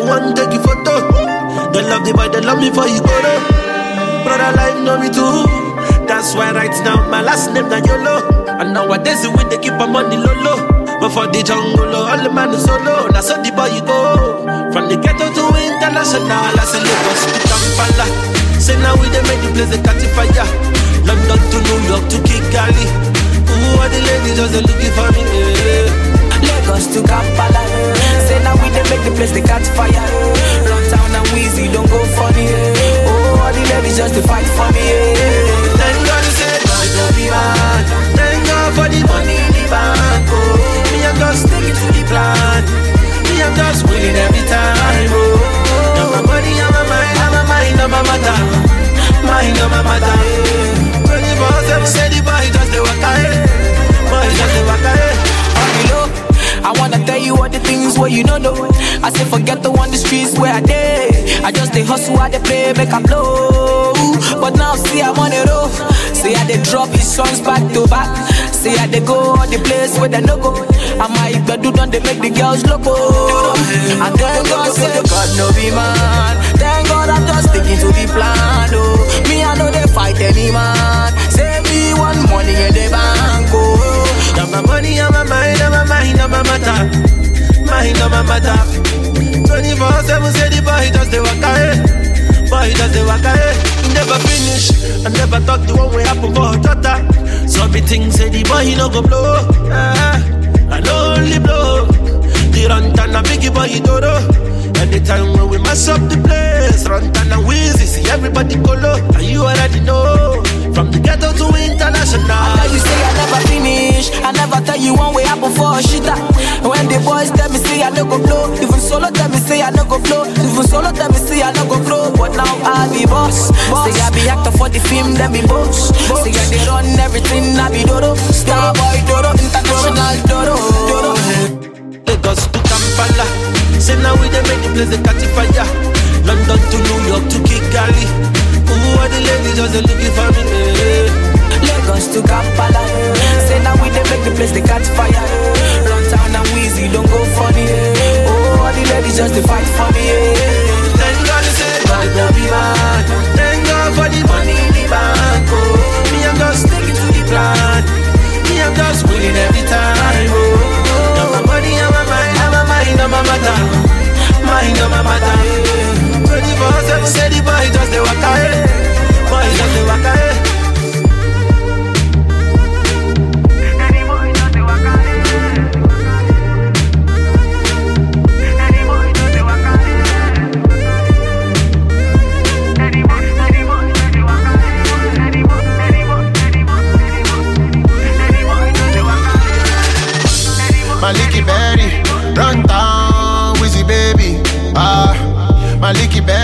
want take you photo. They love the boy, they love me for you go Brother life know me too. That's why right now my last name na YOLO. And nowadays we they keep my money low low. But for the jungle, all the man is solo. Now so the boy you go. From the ghetto to international, I say Lagos to Kampala. Say now we they make the place they catch fire. London to New York to Kigali. Ooh, all the ladies just they looking for me. Yeah. Lagos to Kampala. Say now we dey make the place they catch fire. Run town and Weezy don't go funny. Oh, all the ladies just to fight for me. Thank God you said God no be man. Thank God for the money in the bank. Oh, me I'm just sticking to the plan. Me I'm just winning every time. Oh, now my money on my mind, on my mind, on my matter, mind on my matter. Twenty four seven, say the boy just the waka eh. Boy just the waka eh. On the low, I wanna tell you all the things where you don't know. I say forget the one the streets where I dey. I just dey hustle, I dey play, make I blow. But now see I'm on the road. Say I dey drop his songs back to back. Say I dey go all the place where they no go. I might do done they make the girls loco. And thank God say God no be man. Thank God I'm just sticking to the plan. Oh, me I know they fight any man. Say me one money in the bank. Oh. Now my money on my mind, on my mind, on my matter, mind on my matter. Twenty four seven, say the boy just the waka eh. Boy just the waka eh. Never finish, I never thought the one way happen for Jota. So me think say the boy he no go blow. Ah, I no only blow. The run and a biggie boy he dodo. Anytime when we mess up the place, run and Weezy, see everybody go low. And you already know, from the ghetto to international. Tell you say I never finish. I never tell you one way happen for a shitter. When the boys tell me say I no go blow, even solo tell me say I no go blow, even solo tell me say I no go blow. But now I be boss. Say I be actor for the film, then be boss. Say I they run everything, I be dodo. Star boy dodo, international dodo. dodo. Lagos to Kampala. Say now we they make the place they catch fire. London to New York to Kigali. Ooh, all the ladies just they looking for me. eh. Lagos to Kampala. Say now we dey make the place they catch fire. Run town and Weezy don't go funny. Oh, all the ladies just to fight for me. Thank God you say God no be man. Thank God for the money in the bank. Oh, me I'm just sticking to the plan. Me I'm just winning every time. Oh, now my money on my mind, on my mind, on my matter, mind on my matter. Twenty four seven, say the boy just the waka eh. Boy just the waka eh. Maliki Berry, run down, Wizzy baby. Ah, Maliki Berry.